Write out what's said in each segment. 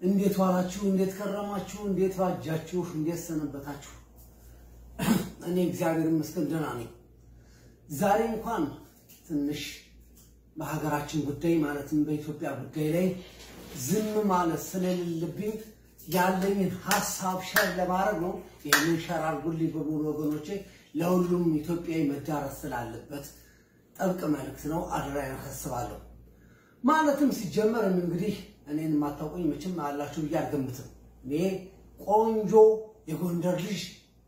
እንዴት ዋላችሁ? እንዴት ከረማችሁ? እንዴት ባጃችሁ? እንዴት ሰነበታችሁ? እኔ እግዚአብሔር ይመስገን ደህና ነኝ። ዛሬ እንኳን ትንሽ በሀገራችን ጉዳይ ማለትም በኢትዮጵያ ጉዳይ ላይ ዝም ማለት ስለሌለብኝ ያለኝን ሀሳብ ሸር ለማድረግ ነው። ይህንን ሸር አድርጉልኝ በሙሉ ወገኖቼ፣ ለሁሉም ኢትዮጵያዊ መዳረስ ስላለበት ጥብቅ መልእክት ነው። አደራዬን አሳስባለሁ። ማለትም ሲጀመር እንግዲህ እኔን የማታውቁኝ መቼም አላችሁ ብዬ አልገምትም። እኔ ቆንጆ የጎንደር ልጅ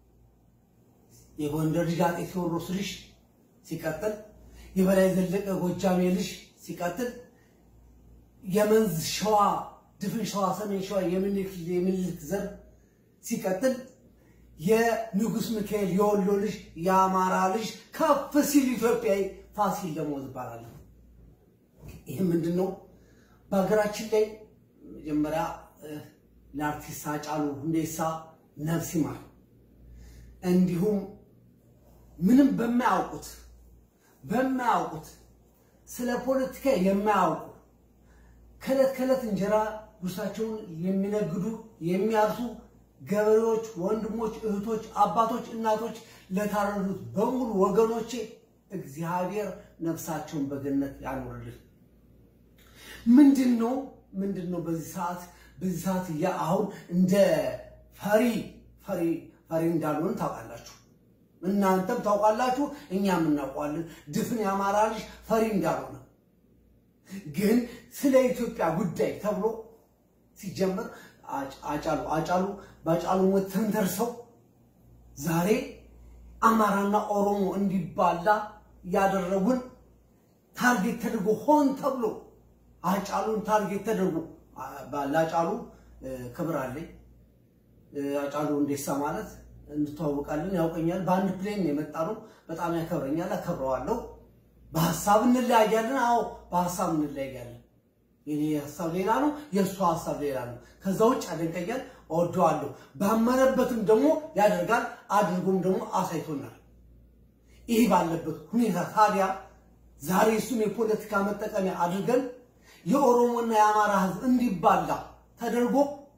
የጎንደር ልጅ አጤ ቴዎድሮስ ልጅ ሲቀጥል የበላይ ዘለቀ ጎጃሜ ልጅ ሲቀጥል የመንዝ ሸዋ ድፍን ሸዋ ሰሜን ሸዋ የምኒልክ ዘር ሲቀጥል የንጉስ ሚካኤል የወሎ ልጅ የአማራ ልጅ ከፍ ሲል ኢትዮጵያዊ ፋሲል ደሞዝ እባላለሁ። ይህ ምንድን ነው? በሀገራችን ላይ መጀመሪያ ለአርቲስት ሃጫሉ ሁንዴሳ ነፍስ ይማር፣ እንዲሁም ምንም በማያውቁት በማያውቁት ስለ ፖለቲካ የማያውቁ ከዕለት ከዕለት እንጀራ ጉርሳቸውን የሚነግዱ የሚያርሱ ገበሬዎች፣ ወንድሞች፣ እህቶች፣ አባቶች፣ እናቶች ለታረዱት በሙሉ ወገኖቼ እግዚአብሔር ነፍሳቸውን በገነት ያኖርልን። ምንድን ነው ምንድን ነው በዚህ ሰዓት በዚህ ሰዓት አሁን እንደ ፈሪ ፈሪ ፈሪ እንዳልሆን ታውቃላችሁ። እናንተም ታውቃላችሁ፣ እኛም እናውቀዋለን። ድፍን የአማራ ልጅ ፈሪ እንዳልሆነ ግን ስለ ኢትዮጵያ ጉዳይ ተብሎ ሲጀመር አጫሉ አጫሉ በአጫሉ ሞት ተንተርሰው ዛሬ አማራና ኦሮሞ እንዲባላ ያደረጉን ታርጌት ተደርጎ ሆን ተብሎ አጫሉን ታርጌት ተደርጎ ለአጫሉ ክብር አለኝ። አጫሉ ሁንዴሳ ማለት እንተዋወቃለን፣ ያውቀኛል። በአንድ ፕሌን የመጣ ነው። በጣም ያከብረኛል፣ አከብረዋለሁ። በሀሳብ እንለያያለን። አዎ በሀሳብ እንለያያለን። የኔ ሀሳብ ሌላ ነው፣ የእሱ ሀሳብ ሌላ ነው። ከዛ ውጭ ያደንቀኛል፣ እወደዋለሁ። ባመነበትም ደግሞ ያደርጋል፣ አድርጎም ደግሞ አሳይቶናል። ይህ ባለበት ሁኔታ ታዲያ ዛሬ እሱን የፖለቲካ መጠቀሚያ አድርገን የኦሮሞና የአማራ ሕዝብ እንዲባላ ተደርጎ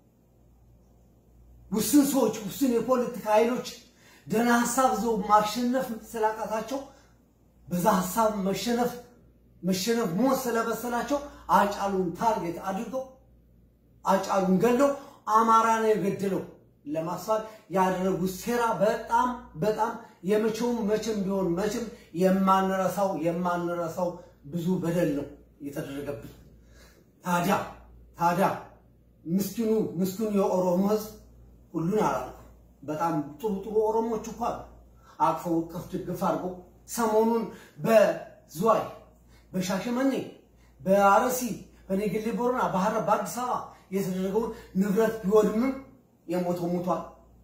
ውስን ሰዎች ውስን የፖለቲካ ኃይሎች ደህና ሀሳብ ይዘው ማሸነፍ ስላቃታቸው በዛ ሀሳብ መሸነፍ መሸነፍ ሞት ስለበሰላቸው አጫሉን ታርጌት አድርገው አጫሉን ገለው አማራ ነው የገደለው ለማስባል ያደረጉት ሴራ በጣም በጣም የመቼውም መቼም ቢሆን መቼም የማንረሳው የማንረሳው ብዙ በደል ነው የተደረገብን። ታዲያ ታዲያ ምስኪኑ ምስኪኑ የኦሮሞ ህዝብ ሁሉን አላልኩም። በጣም ጥሩ ጥሩ ኦሮሞች እኮ አሉ። አቅፈው እቅፍ ድግፍ አድርጎ ሰሞኑን በዝዋይ በሻሸመኔ በአርሲ በኔጌሌ ቦረና በሐረር በአዲስ አበባ የተደረገውን ንብረት ቢወድምም የሞተው ሞቷል።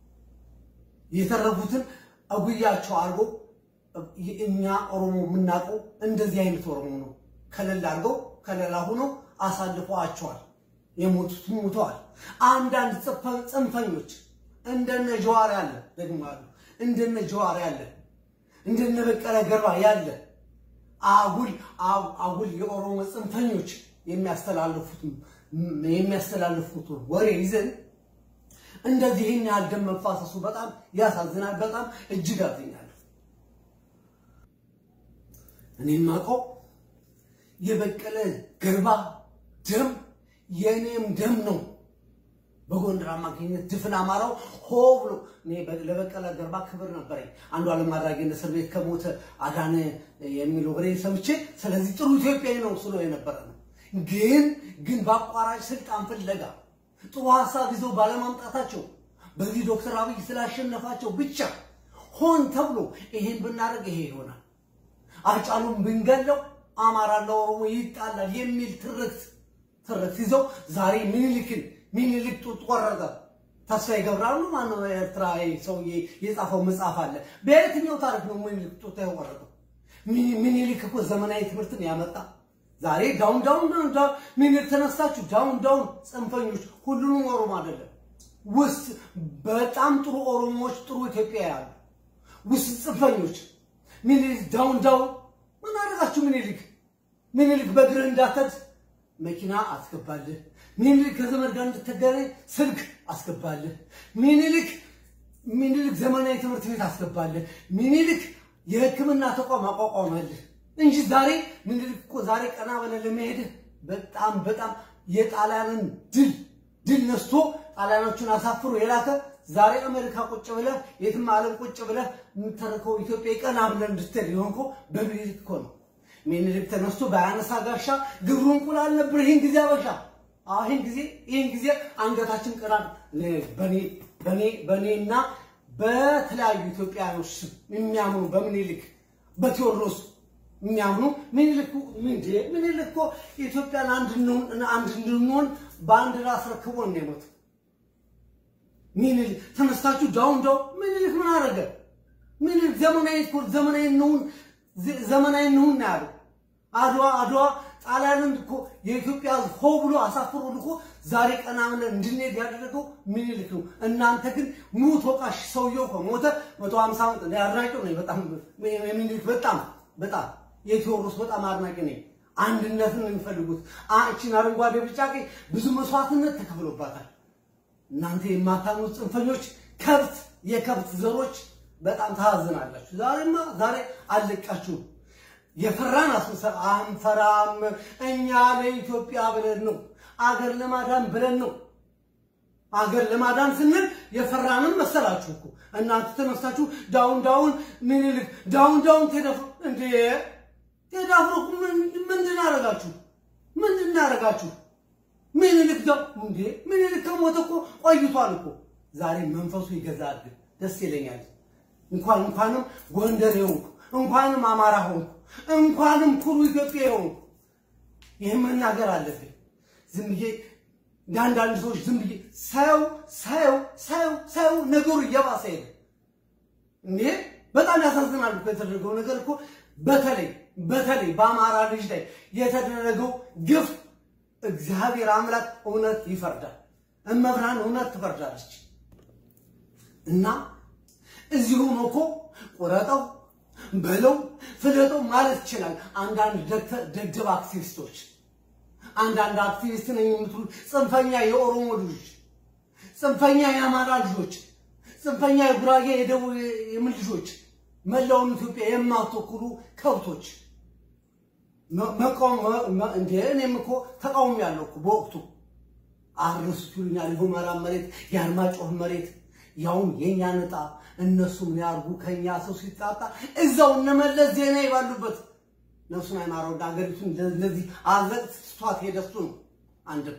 የተረፉትን አጉያቸው አድርጎ እኛ ኦሮሞ የምናውቀው እንደዚህ አይነት ኦሮሞ ነው። ከለላ አድርገው ከለላ ሆኖ አሳልፈዋቸዋል። የሞቱት ሞተዋል። አንዳንድ ጽንፈኞች እንደነ ጀዋር ያለ ደግሞ አሉ። እንደነ ጀዋር ያለ እንደነ በቀለ ገርባ ያለ አጉል አጉል የኦሮሞ ጽንፈኞች የሚያስተላልፉት የሚያስተላልፉት ወሬ ይዘን እንደዚህ ይህን ያህል ደም መፋሰሱ በጣም ያሳዝናል። በጣም እጅግ አዝኛለሁ። እኔ የማውቀው የበቀለ ገርባ ደም የእኔም ደም ነው። በጎንደር አማካኝነት ድፍን አማራው ሆ ብሎ እኔ ለበቀለ ገርባ ክብር ነበረኝ። አንዱ ዓለም አድራጊ እስር ቤት ከሞተ አዳነ የሚል ወሬ ሰምቼ ስለዚህ ጥሩ ኢትዮጵያዊ ነው ስሎ የነበረ ነው። ግን ግን በአቋራጭ ስልጣን ፍለጋ ጥሩ ሀሳብ ይዘው ባለማምጣታቸው በዚህ ዶክተር አብይ ስላሸነፋቸው ብቻ ሆን ተብሎ ይሄን ብናደርግ ይሄ ይሆናል፣ አጫሉን ብንገለው አማራና ኦሮሞ ይጣላል የሚል ትርክት ትርክት ይዘው ዛሬ ምኒልክን ምኒልክ ጡት ቆረጠ። ተስፋዬ ገብረአብ ማነው ኤርትራ ሰውዬ የጻፈው መጽሐፍ አለ። በየትኛው ታሪክ ነው ምኒልክ ጡት የቆረጠው? ምኒልክ እኮ ዘመናዊ ትምህርትን ያመጣ ዛሬ ዳውን ዳውን ምኒልክ ተነሳችሁ ዳውን ዳውን ጽንፈኞች፣ ሁሉንም ኦሮሞ አይደለም ውስጥ በጣም ጥሩ ኦሮሞዎች ጥሩ ኢትዮጵያ ያሉ ውስጥ ጽንፈኞች ምኒልክ ዳውን ዳውን ምን አደረጋችሁ? ምኒልክ ምኒልክ በእግርህ እንዳትሄድ መኪና አስገባልህ። ሚኒልክ ከዘመድ ጋር እንድትገናኝ ስልክ አስገባልህ። ሚኒልክ ሚኒልክ ዘመናዊ ትምህርት ቤት አስገባልህ። ሚኒልክ የሕክምና ተቋም አቋቋመልህ እንጂ ዛሬ ሚኒልክ እኮ ዛሬ ቀና ብለህ ለመሄድህ በጣም በጣም የጣሊያንን ድል ድል ነስቶ ጣሊያኖቹን አሳፍሮ የላከ ዛሬ አሜሪካ ቁጭ ብለህ የትም ዓለም ቁጭ ብለህ የምትተርከው ኢትዮጵያ ቀና ብለህ እንድትሄድ የሆንከው በሚኒልክ እኮ ነው። ሚኒልክ ተነስቶ በአነሳ ጋሻ ግብሩ እንቁላል ነበር። ይህን ጊዜ አበሻ ይህን ጊዜ ይህን ጊዜ አንገታችን ቀና በኔ በኔ በኔና በተለያዩ ኢትዮጵያኖች ስም የሚያምኑ በሚኒልክ በቴዎድሮስ የሚያምኑ ሚኒልክ ምንድ ሚኒልክ እኮ ኢትዮጵያን አንድ እንድንሆን በአንድ ራስ ረክቦን ነው የሞተው። ሚኒልክ ተነስታችሁ ዳውን ዳው ሚኒልክ ምን አደረገ? ሚኒልክ ዘመናዊ እኮ ዘመናዊ እንሁን ዘመናዊ እንሁን ነው ያለው። አድዋ አድዋ ጣሊያንን እኮ የኢትዮጵያ ሕዝብ ሆ ብሎ አሳፍሮ ልኮ ዛሬ ቀና ብለን እንድንሄድ ያደረገው ሚኒልክ ነው። እናንተ ግን ሙት ወቃሽ ሰውየው ከሞተ መቶ ሀምሳ ዓመት አድናቂው ነኝ። በጣም የሚኒልክ በጣም በጣም የቴዎድሮስ በጣም አድናቂ ነኝ። አንድነትን የሚፈልጉት አችን አረንጓዴ ቢጫ ቀይ ብዙ መስዋዕትነት ተከፍሎባታል። እናንተ የማታምኑት ጽንፈኞች ከብት የከብት ዘሮች በጣም ታዝናላችሁ። ዛሬማ ዛሬ አለቃችሁ የፈራን አስመሰ አንፈራም። እኛ ለኢትዮጵያ ብለን ነው፣ አገር ለማዳን ብለን ነው። አገር ለማዳን ስንል የፈራንም መሰላችሁ እኮ እናንተ ተነሳችሁ ዳውን ዳውን ምኒልክ ዳውን ዳውን ተደፍሩ እንዴ ተዳፍሩ ምንድን አደረጋችሁ? ምንድን አደረጋችሁ? ምኒልክ ዳው እንዴ ምኒልክ ከሞተ እኮ ቆይቷል እኮ። ዛሬ መንፈሱ ይገዛል። ደስ ይለኛል። እንኳን እንኳንም ጎንደር ሆንኩ፣ እንኳንም አማራ ሆንኩ፣ እንኳንም ኩሩ ኢትዮጵያ ሆንኩ። ይህ መናገር አለብኝ። ዝም ብዬ አንዳንድ ሰዎች ዝም ብዬ ሳየው ሳየው ሳየው ሳየው ነገሩ እየባሰ ሄደ። እንዴ በጣም ያሳዝናል እኮ የተደረገው ነገር እኮ በተለይ በተለይ በአማራ ልጅ ላይ የተደረገው ግፍ እግዚአብሔር አምላክ እውነት ይፈርዳል። እመብርሃን እውነት ትፈርዳለች። እና እዚሁ ነው እኮ ቁረጠው በለው ፍለጠው ማለት ይችላል። አንዳንድ ደደብ አክቲቪስቶች፣ አንዳንድ አክቲቪስት ነኝ የምትሉ ጽንፈኛ የኦሮሞ ልጆች፣ ጽንፈኛ የአማራ ልጆች፣ ጽንፈኛ የጉራጌ የደቡብ የምን ልጆች፣ መላውን ኢትዮጵያ የማትወክሉ ከብቶች መቃወም እንደ እኔም እኮ ተቃውሞ ያለው እኮ በወቅቱ አርሱት ይሉኛል። የሁመራ መሬት የአርማጭሆ መሬት ያውም የኛ ነጣ እነሱ ምን ያርጉ ከኛ ሰው ሲጣጣ እዛው እነመለስ ዜናዊ ባሉበት ነፍሱን አይማረው ሀገሪቱን ለዚህ አዘቅት ስቷት ሄደሱ ነው። አንድም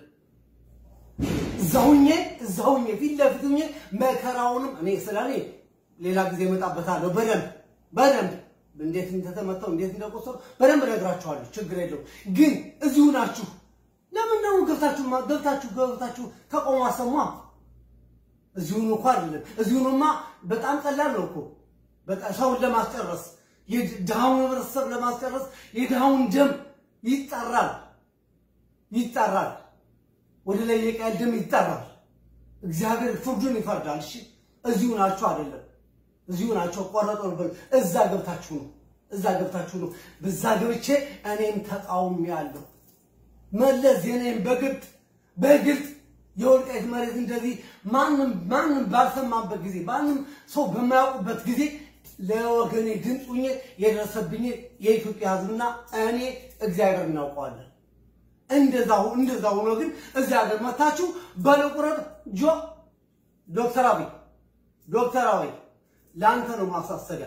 እዛውኜ እዛውኜ ፊት ለፊት ሆኜ መከራውንም እኔ ስለኔ ሌላ ጊዜ እመጣበታለሁ በደንብ በደንብ እንዴት እንደተመተው እንዴት እንደቆሰሉ በደንብ እነግራችኋለሁ። ችግር የለው። ግን እዚሁ ናችሁ። ለምን ነው ገብታችሁ ገብታችሁ ገብታችሁ ተቃውሞ አሰማ? እዚሁን እኮ አይደለም። እዚሁንማ በጣም ቀላል ነው እኮ በቃ ሰውን ለማስጨረስ የድሃውን ህብረተሰብ ለማስጨረስ የድሃውን ደም ይጠራል ይጠራል። ወደ ላይ የቃል ደም ይጠራል። እግዚአብሔር ፍርዱን ይፈርዳል። እሺ እዚሁ ናችሁ አይደለም እዚሁ ናቸው። ቆረጦ ነበር። እዛ ገብታችሁ ነው እዛ ገብታችሁ ነው። በዛ ገብቼ እኔም ተቃውሞ ያለው መለስ ዜናዊን በግልጥ በግልጥ የወልቃይት መሬት እንደዚህ ማንም ማንም ባልሰማበት ጊዜ ማንም ሰው በማያውቁበት ጊዜ ለወገኔ ድምፅ ሁኜ የደረሰብኝ የኢትዮጵያ ሕዝብና እኔ እግዚአብሔር እናውቀዋለን። እንደዛው እንደዛው ሆኖ ግን እዚህ ሀገር መታችሁ በለቁረጥ ጆ ዶክተር አብይ ዶክተር አብይ ለአንተ ነው ማሳሰቢያ።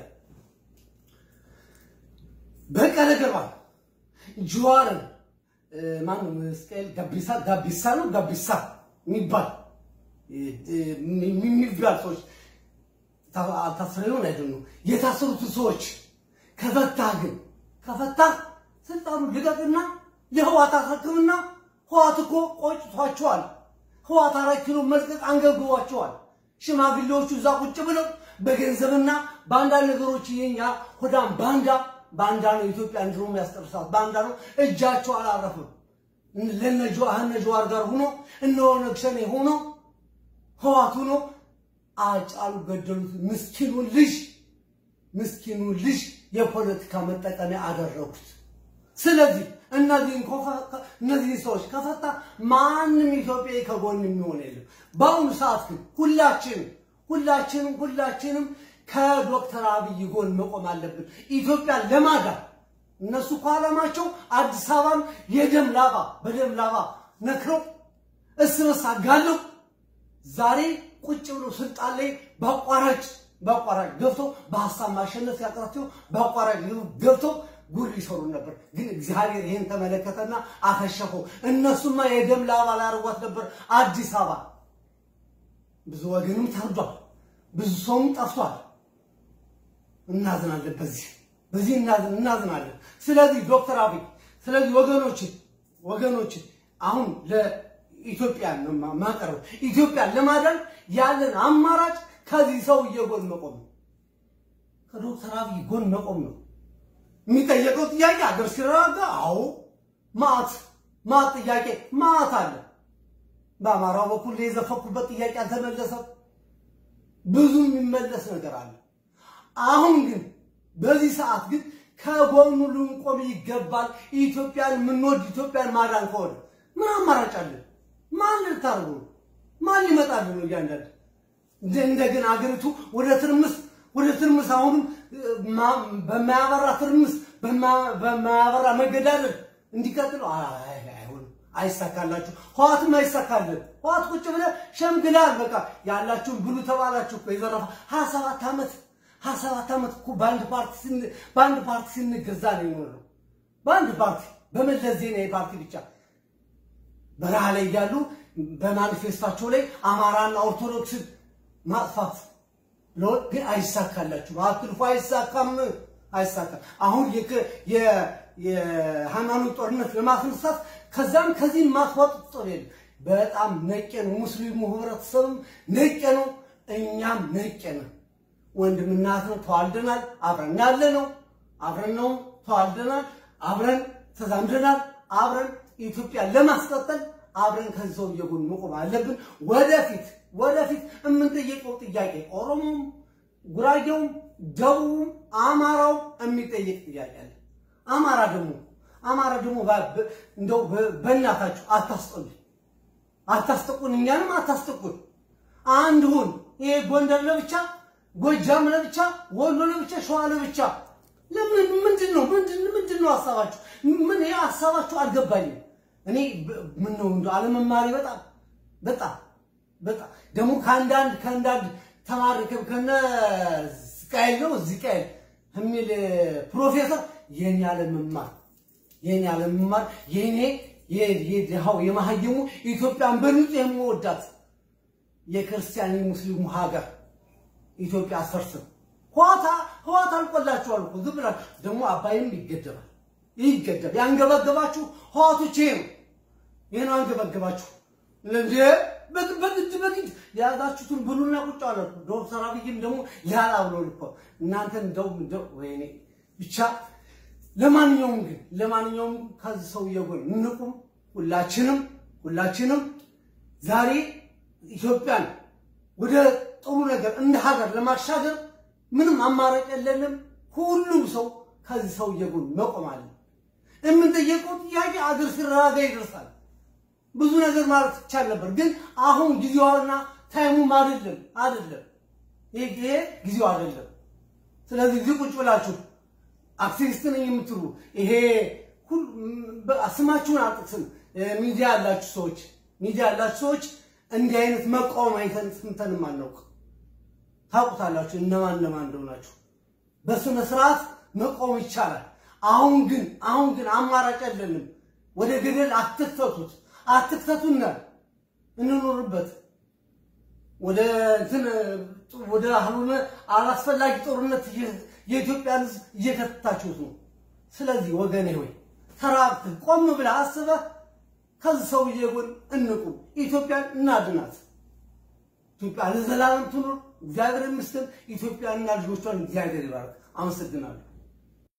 በቀለ ገርባ ጀዋርን ማነው መስቀል ጋቢሳ ጋቢሳ ነው ጋቢሳ የሚባል የሚባል ሰዎች አልታሰረውን አይደለም የታሰሩትን ሰዎች ከፈታህ ግን ከፈታህ ስልጣኑ ልቀቅና ለህዋት አስረክብና ህዋት እኮ ቆጭቷቸዋል። ህዋት አራት ኪሎ መልቀቅ አንገብግቧቸዋል። ሽማግሌዎቹ እዛ ቁጭ ብለው በገንዘብና በአንዳንድ ነገሮች የኛ ሆዳም ባንዳ ባንዳ ነው ኢትዮጵያ እንድሮ የሚያስጠርሳት ባንዳ ነው። እጃቸው አላረፍም። ለነ ጀዋር ጋር ሆኖ እነ ኦነግ ሸኔ ሆኖ ህዋት ሆኖ አጫሉ ገደሉት። ምስኪኑን ልጅ ምስኪኑን ልጅ የፖለቲካ መጠቀሚያ አደረጉት። ስለዚህ እነዚህን ኮፈ- እነዚህን ሰዎች ከፈታ ማንም ኢትዮጵያዊ ከጎን የሚሆን የለም። በአሁኑ ሰዓት ግን ሁላችንም ሁላችንም ሁላችንም ከዶክተር አብይ ጎን መቆም አለብን ኢትዮጵያን ለማዳን። እነሱ እኮ ዓላማቸው አዲስ አበባን የደም ላባ በደም ላባ ነክረው እስ በርስ አጋለው ዛሬ ቁጭ ብሎ ስልጣን ላይ በአቋራጭ በአቋራጭ ገብተው በሀሳብ ማሸነፍ ያቅራቸው በአቋራጭ ገብተው ጉድ ይሰሩ ነበር። ግን እግዚአብሔር ይህን ተመለከተና አከሸፈው። እነሱማ የደም ላባ ላርጓት ነበር አዲስ አበባ። ብዙ ወገንም ታርዷል፣ ብዙ ሰውም ጠፍቷል። እናዝናለን፣ በዚህ በዚህ እናዝን እናዝናለን። ስለዚህ ዶክተር አብይ ስለዚህ ወገኖች ወገኖች አሁን ለኢትዮጵያ ነው ማቀረብ ኢትዮጵያን ለማዳን ያለን አማራጭ ከዚህ ሰውዬ ጎን መቆም ነው። ከዶክተር አብይ ጎን መቆም ነው። የሚጠየቀው ጥያቄ አገር ሲረጋጋ፣ አዎ ማት ማት ጥያቄ ማት አለ። በአማራው በኩል የዘፈኩበት ጥያቄ አልተመለሰም። ብዙ የሚመለስ ነገር አለ። አሁን ግን በዚህ ሰዓት ግን ከጎኑ ልንቆም ይገባል። ኢትዮጵያን የምንወድ ኢትዮጵያን ማዳን ከሆነ ምን አማራጭ አለን? ማን ልታርጉ ነው? ማን ሊመጣልን ነው? እያንዳንድ እንደ- እንደገና አገሪቱ ወደ ትርምስ ወደ ትርምስ አሁንም ማ- በማያበራ ትርምስ በማ- በማያበራ መገዳደል እንዲቀጥሉ አይ- አይሆንም። አይሳካላችሁ። ህዋትም አይሳካልን። ህዋት ቁጭ ብለህ ሸምግላል። በቃ ያላችሁን ብሉ ተባላችሁ እኮ የዘረፋ ሀያ ሰባት ዓመት ሀያ ሰባት ዓመት እኮ በአንድ ፓርቲ ስን- በአንድ ፓርቲ ስንገዛ ነው የኖረው። በአንድ ፓርቲ በመለስ ዜናዊ ፓርቲ ብቻ በረሃ ላይ እያሉ በማኒፌስታቸው ላይ አማራና ኦርቶዶክስን ማጥፋት ለወ- ግን አይሳካላችሁም። አትልፎ አይሳካም፣ አይሳካም። አሁን የክ- የ- የሃይማኖት ጦርነት ለማስነሳት ከዛም ከዚህም ማስዋጥ ጦር የለም። በጣም ነቄ ነው። ሙስሊሙ ህብረተሰብም ነቄ ነው። እኛም ነቄ ነው። ወንድምና እህት ነው። ተዋልደናል። አብረን ያለ ነው። አብረን ነው ተዋልደናል። አብረን ተዛምደናል። አብረን ኢትዮጵያን ለማስቀጠል አብረን ከዚህ ሰውዬ ጎን መቆም አለብን። ወደፊት ወደፊት የምንጠየቀው ጥያቄ ኦሮሞም፣ ጉራጌውም፣ ደቡቡም፣ አማራው የሚጠየቅ ጥያቄ አለ። አማራ ደግሞ አማራ ደግሞ ባ- በ- እንደው በ- በእናታችሁ አታስጠሉኝ፣ አታስጠቁን፣ እኛንም አታስጠቁን። አንድ ሁን። ይሄ ጎንደር ለብቻ፣ ጎጃም ለብቻ፣ ወሎ ለብቻ፣ ሸዋ ለብቻ። ለምን ምንድን ነው ምንድን ምንድን ነው ሀሳባችሁ? ምን ይሄ ሀሳባችሁ አልገባኝም። እኔ በ- ምን ነው እንደው አለመማሪ በጣም በጣም በጣም ደግሞ ከአንዳንድ ከአንዳንድ ተማሪ ከ- ከነ ስቃይል ነው ዝቃይል የሚል ፕሮፌሰር የኔ አለመማር የኔ አለመማር የኔ የ- የድሃው የመሀይሙ ኢትዮጵያን በንጹህ የምወዳት የክርስቲያን የሙስሊሙ ሀገር ኢትዮጵያ አስፈርስም ህዋታ ህዋት አልቆላችኋል እኮ ዝም ብላችሁ ደግሞ አባይም ይገደባል ይገደብ ያንገበገባችሁ ህዋቶች ይሄ ነው ይሄ ነው አንገበገባችሁ እንዴ በግ- በግድ በግድ የያዛችሁትን ብሉና ቁጭ አለ እኮ። ዶክተር አብይም ደግሞ ያላ ብሎ እኮ እናንተን እንደው እንደው ወይኔ ብቻ ለማንኛውም ግን ለማንኛውም ከዚህ ሰውዬ ጎን እንቁም ሁላችንም ሁላችንም ዛሬ ኢትዮጵያን ወደ ጥሩ ነገር እንደ ሀገር ለማሻገር ምንም አማራጭ የለንም። ሁሉም ሰው ከዚህ ሰውዬ ጎን መቆም አለ። የምንጠየቀው ጥያቄ አገር ሲረጋጋ ይደርሳል። ብዙ ነገር ማለት ይቻል ነበር፣ ግን አሁን ጊዜዋና ታይሙም አይደለም አይደለም። ይሄ ይሄ ጊዜው አይደለም። ስለዚህ እዚህ ቁጭ ብላችሁ አክቲቪስት ነኝ የምትሉ ይሄ ሁሉ በ- ስማችሁን አልጠቅስም። ሚዲያ ያላችሁ ሰዎች ሚዲያ ያላችሁ ሰዎች እንዲህ አይነት መቃወም አይተን ስንተንም አናውቅ። ታውቁታላችሁ እነማን እነማን እንደሆናችሁ። በስነ ስርዓት መቆም ይቻላል። አሁን ግን አሁን ግን አማራጭ የለንም። ወደ ገደል አትክተቱት፣ አትክተቱና እንኖርበት ወደ እንትን ወደ አሁን አላስፈላጊ ጦርነት እየ- የኢትዮጵያን ሕዝብ እየከተታችሁት ነው። ስለዚህ ወገኔ ሆይ ተራብተህ ቆም ብለህ አስበህ ከዚህ ሰውዬ ጎን እንቁም፣ ኢትዮጵያን እናድናት። ኢትዮጵያ ለዘላለም ትኑር። እግዚአብሔር ይመስገን። ኢትዮጵያንና ልጆቿን እግዚአብሔር ይባርክ። አመሰግናለሁ።